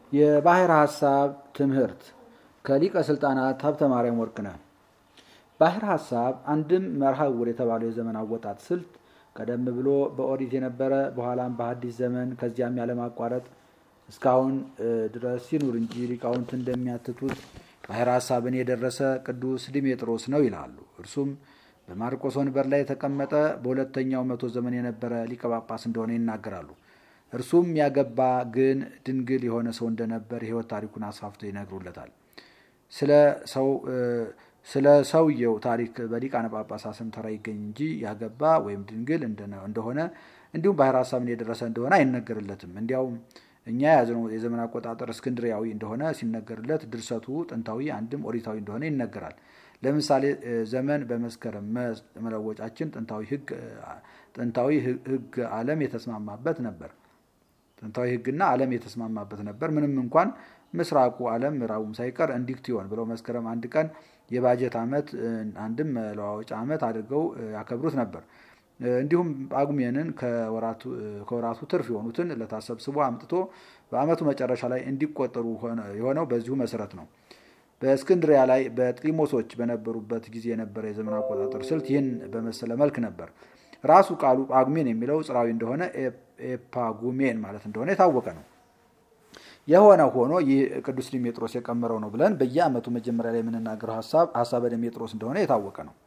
የባሕረ ሐሳብ ትምህርት ከሊቀ ስልጣናት ሀብተ ማርያም ወርቅነህ። ባሕረ ሐሳብ አንድም መርሃ ዕውር የተባለው የዘመን አወጣት ስልት ቀደም ብሎ በኦሪት የነበረ በኋላም በሐዲስ ዘመን ከዚያም ያለማቋረጥ እስካሁን ድረስ ሲኑር እንጂ ሊቃውንት እንደሚያትቱት ባሕረ ሐሳብን የደረሰ ቅዱስ ዲሜጥሮስ ነው ይላሉ። እርሱም በማርቆስ ወንበር ላይ የተቀመጠ በሁለተኛው መቶ ዘመን የነበረ ሊቀ ጳጳስ እንደሆነ ይናገራሉ። እርሱም ያገባ ግን ድንግል የሆነ ሰው እንደነበር የሕይወት ታሪኩን አስፋፍቶ ይነግሩለታል። ስለ ሰውየው ታሪክ በሊቃነ ጳጳሳት ስም ተራ ይገኝ እንጂ ያገባ ወይም ድንግል እንደሆነ እንዲሁም ባሕረ ሐሳብን የደረሰ እንደሆነ አይነገርለትም። እንዲያውም እኛ የያዝነው የዘመን አቆጣጠር እስክንድሪያዊ እንደሆነ ሲነገርለት ድርሰቱ ጥንታዊ አንድም ኦሪታዊ እንደሆነ ይነገራል። ለምሳሌ ዘመን በመስከረም መለወጫችን ጥንታዊ ሕግ ዓለም የተስማማበት ነበር። ጥንታዊ ሕግና ዓለም የተስማማበት ነበር። ምንም እንኳን ምስራቁ ዓለም ምዕራቡም ሳይቀር እንዲክትዮን ብለው መስከረም አንድ ቀን የባጀት ዓመት አንድም መለዋወጫ ዓመት አድርገው ያከብሩት ነበር። እንዲሁም ጳጉሜንን ከወራቱ ትርፍ የሆኑትን ዕለታት ሰብስቦ አምጥቶ በዓመቱ መጨረሻ ላይ እንዲቆጠሩ የሆነው በዚሁ መሰረት ነው። በእስክንድሪያ ላይ በጢሞሶች በነበሩበት ጊዜ የነበረ የዘመን አቆጣጠር ስልት ይህን በመሰለ መልክ ነበር። ራሱ ቃሉ ጳጉሜን የሚለው ጽራዊ እንደሆነ ኤፓጉሜን ማለት እንደሆነ የታወቀ ነው። የሆነ ሆኖ ይህ ቅዱስ ዲሜጥሮስ የቀመረው ነው ብለን በየዓመቱ መጀመሪያ ላይ የምንናገረው ሀሳብ ሀሳበ ዲሜጥሮስ እንደሆነ የታወቀ ነው።